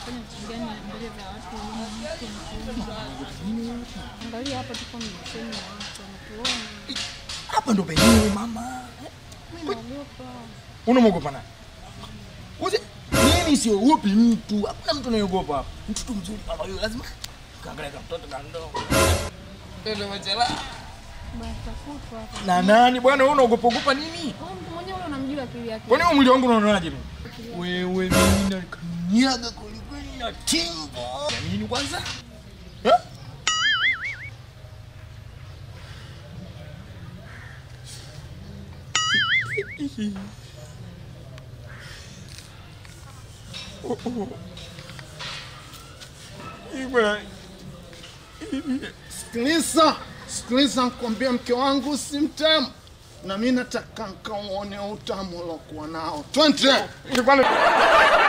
unafanya kitu gani mbele za watu mtu mkubwa. Angalia hapa tuko msemi wa watu wanatuona. Hapa ndo penyewe mama. Mimi naogopa. Unamwogopa nani? Uze mimi siogopi mtu. Hakuna mtu anayeogopa hapa. Mtoto mzuri kama yule lazima kaangalia kama mtoto kandogo. Ndio machela. Basi tafutwa hapa. Na nani bwana wewe unaogopa ogopa nini? Wewe mtu mwenyewe ule unamjua akili yake. Kwani wewe mwili wangu unaonaje mimi? Wewe mimi nakanyaga kweli kweli na timbo. Ya nini kwanza? Eh? Oh, oh. Ibra. Sikiliza, sikiliza, nikwambie mke wangu si mtamu, na mi nataka nkauone utamu uliokuwa nao. Twende. Ilikuwa ni-